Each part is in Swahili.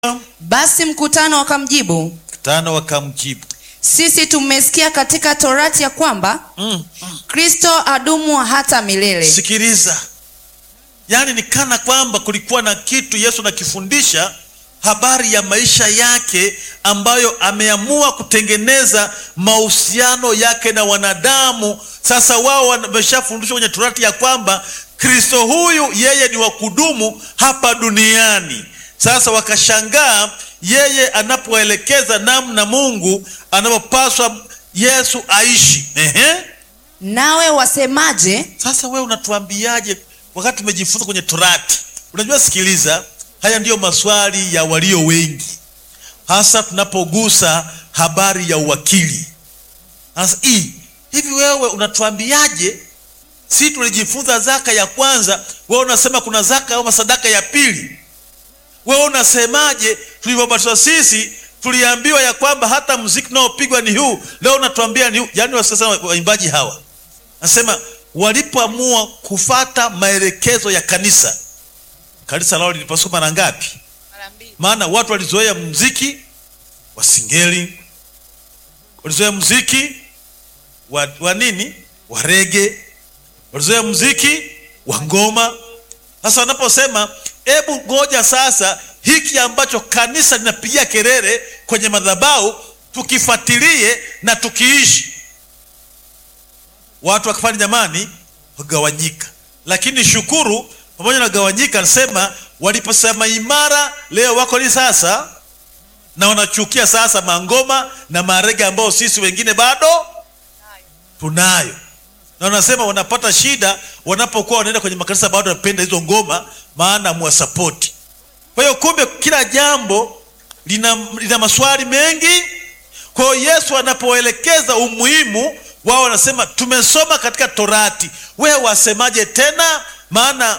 Basi mkutano wakamjibu, Mkutano wakamjibu sisi tumesikia katika torati ya kwamba mm. Kristo adumu hata milele. Sikiliza, yaani ni kana kwamba kulikuwa na kitu Yesu anakifundisha habari ya maisha yake ambayo ameamua kutengeneza mahusiano yake na wanadamu. Sasa wao wameshafundishwa kwenye torati ya kwamba Kristo huyu yeye ni wa kudumu hapa duniani. Sasa wakashangaa yeye anapoelekeza namna Mungu anapopaswa Yesu aishi. Ehe. Nawe wasemaje? Sasa wewe unatuambiaje wakati tumejifunza kwenye torati? Unajua, sikiliza, haya ndiyo maswali ya walio wengi, hasa tunapogusa habari ya uwakili. Sasa hii hivi, wewe unatuambiaje? Si tulijifunza zaka ya kwanza, wewe unasema kuna zaka au sadaka ya pili. Wewe unasemaje? Tulivyobatizwa sisi tuliambiwa ya kwamba hata muziki unaopigwa ni huu, leo unatuambia ni huu. Yaani wasasa waimbaji hawa nasema walipoamua kufata maelekezo ya kanisa, kanisa lao lilipasua mara ngapi? Maana watu walizoea muziki wa singeli, walizoea muziki wa, wa nini wa rege, walizoea muziki wa ngoma. Sasa wanaposema hebu ngoja sasa, hiki ambacho kanisa linapigia kelele kwenye madhabahu tukifuatilie na tukiishi watu wakafanya jamani, wagawanyika. Lakini shukuru, pamoja na gawanyika, anasema waliposema imara, leo wako ni sasa, na wanachukia sasa mangoma na marege ambao sisi wengine bado tunayo, na wanasema wanapata shida wanapokuwa wanaenda kwenye makanisa, bado wanapenda hizo ngoma, maana mwasapoti. Kwa hiyo kumbe, kila jambo lina, lina maswali mengi. Kwa hiyo Yesu anapoelekeza umuhimu wao wanasema tumesoma katika Torati, wewe wasemaje tena? Maana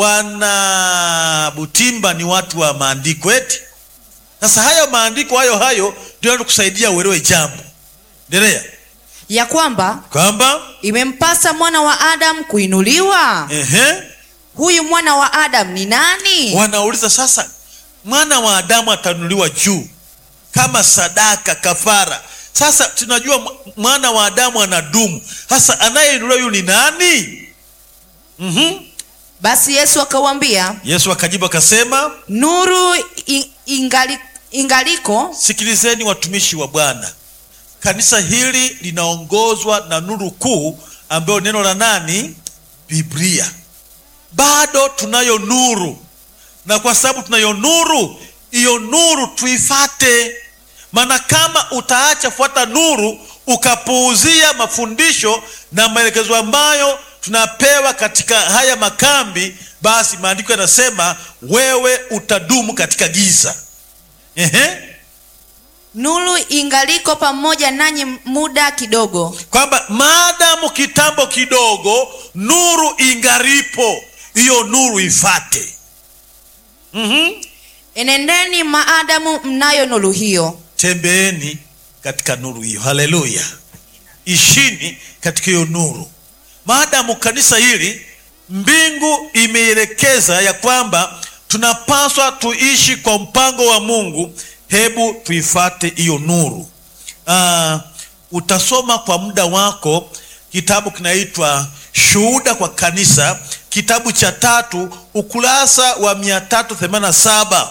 wana Butimba ni watu wa maandiko eti. Sasa hayo maandiko hayo hayo ndio yanakusaidia uelewe jambo. Endelea. Ya kwamba Kwamba imempasa mwana wa Adamu kuinuliwa. ehe, Huyu mwana wa Adamu ni nani? wanauliza sasa, mwana wa Adamu atanuliwa juu kama sadaka, kafara sasa tunajua mwana wa Adamu anadumu. Sasa anayeinuliwa huyu ni nani? mm-hmm. Basi Yesu akawaambia, Yesu akajibu akasema, nuru i- ingali, ingaliko sikilizeni watumishi wa Bwana, kanisa hili linaongozwa na nuru kuu ambayo neno la nani? Biblia. Bado tunayo nuru, na kwa sababu tunayo nuru, hiyo nuru tuifate maana kama utaacha fuata nuru ukapuuzia mafundisho na maelekezo ambayo tunapewa katika haya makambi, basi maandiko yanasema wewe utadumu katika giza. Ehe, nuru ingaliko pamoja nanyi muda kidogo. kwamba maadamu kitambo kidogo nuru ingaripo, hiyo nuru ifate. Mhm. Enendeni maadamu mnayo nuru hiyo. Tembeeni katika nuru hiyo. Haleluya! Ishini katika hiyo nuru, maadamu kanisa hili mbingu imeelekeza ya kwamba tunapaswa tuishi kwa mpango wa Mungu. Hebu tuifate hiyo nuru. Aa, utasoma kwa muda wako kitabu kinaitwa Shuhuda kwa Kanisa, kitabu cha tatu, ukurasa wa mia tatu themanini na saba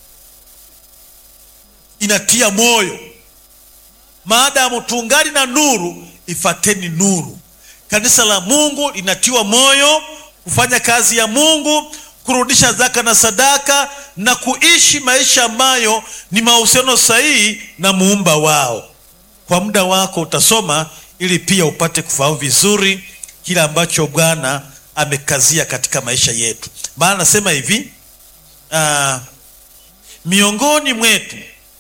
inatia moyo. Maadamu tungali na nuru, ifateni nuru. Kanisa la Mungu linatiwa moyo kufanya kazi ya Mungu, kurudisha zaka na sadaka na kuishi maisha ambayo ni mahusiano sahihi na muumba wao. Kwa muda wako utasoma ili pia upate kufahamu vizuri kile ambacho Bwana amekazia katika maisha yetu. Maana nasema hivi, uh, miongoni mwetu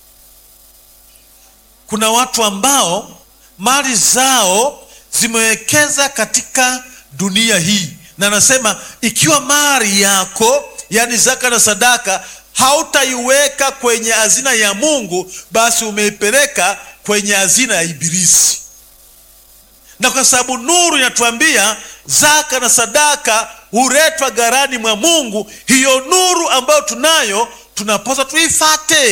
kuna watu ambao mali zao zimewekeza katika dunia hii, na anasema ikiwa mali yako, yani zaka na sadaka, hautaiweka kwenye hazina ya Mungu, basi umeipeleka kwenye hazina ya Ibilisi. Na kwa sababu nuru inatuambia zaka na sadaka huletwa gharani mwa Mungu, hiyo nuru ambayo tunayo tunapaswa tuifate